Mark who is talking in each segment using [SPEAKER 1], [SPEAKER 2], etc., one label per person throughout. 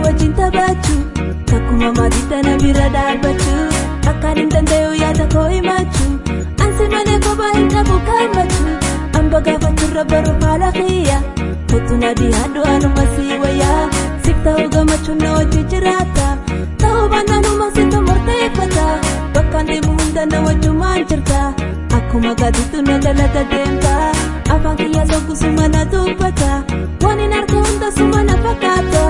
[SPEAKER 1] wajjin taphachuu takkuma maatiitti na bira dhaabbachuu akkaan hin danda'u yaada koo himachuu ansi malee kophaa hin qabu kammachuu amba gaafachuurra baruuf haala kiyya kottu na dhiyaadhu anuma sii wayyaa siif ta'uu gammachuun na wajjin jiraata ta'uu baannanuma situ murteeffata bakkaan deemu hunda na wajjumaan jirta akkuma gaatiitu na jalata deemta afaan kiyya soggu na dubbata waan hin arge hunda suma na fakkaata.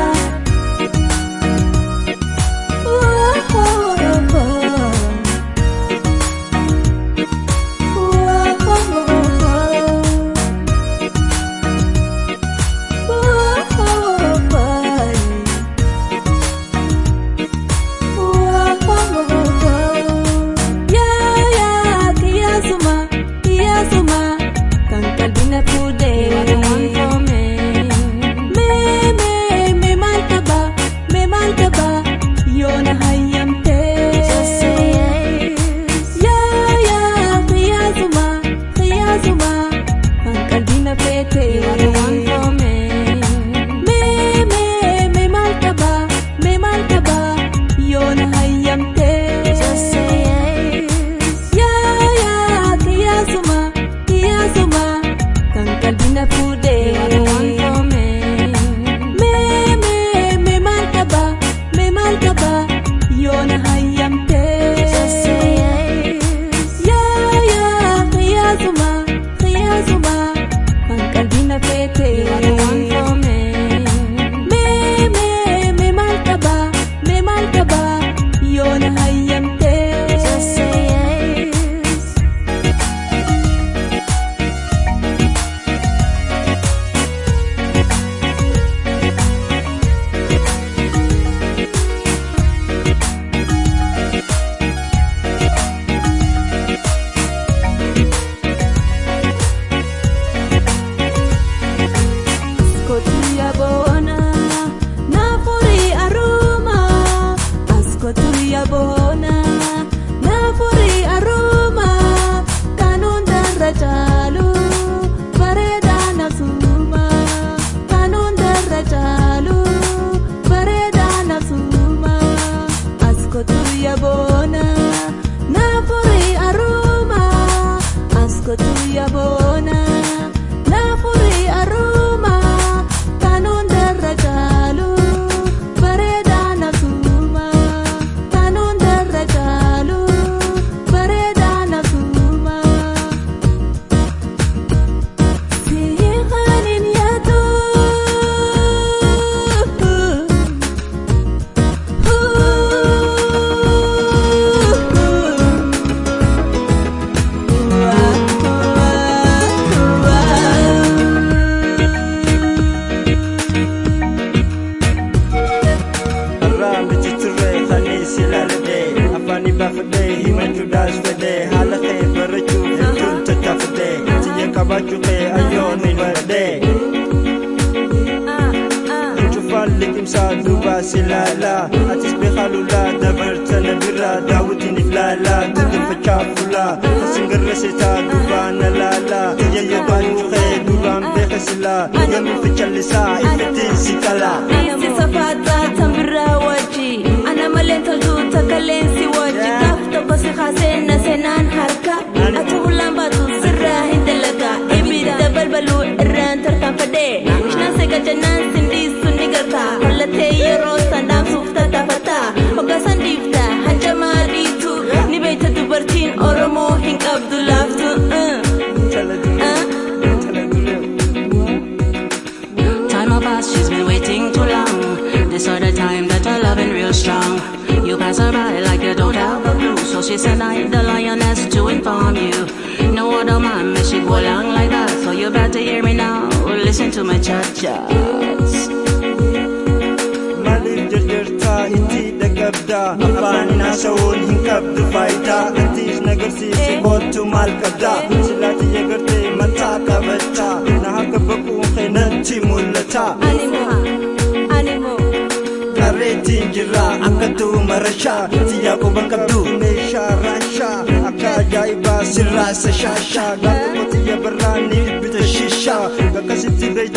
[SPEAKER 2] Reetiin jirra akka tuuma rashaa Siyyaa quban qabdu meeshaa raashaa Akka ajaa'ibaa sirraasa shaashaa Gaafa qotiyya barraa ni bita shishaa Akkasitti beektaa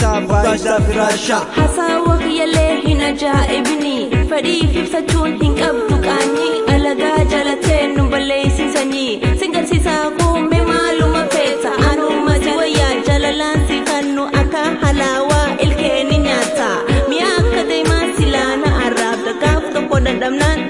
[SPEAKER 2] baay'isaa firaashaa.
[SPEAKER 1] Hasaawwa kiyyallee hin ajaa'ibni fedhiif ibsachuun hin qabdu qaanii alagaa jalatee nu balleessisanii singarsiisaa kuume maaluma feeta anuma si wayyaa jalalaan si kannu akka halaawaa ilkeeni nyaata mi'a akka deemaa silaana arraabda gaaf tokko dadhabnaan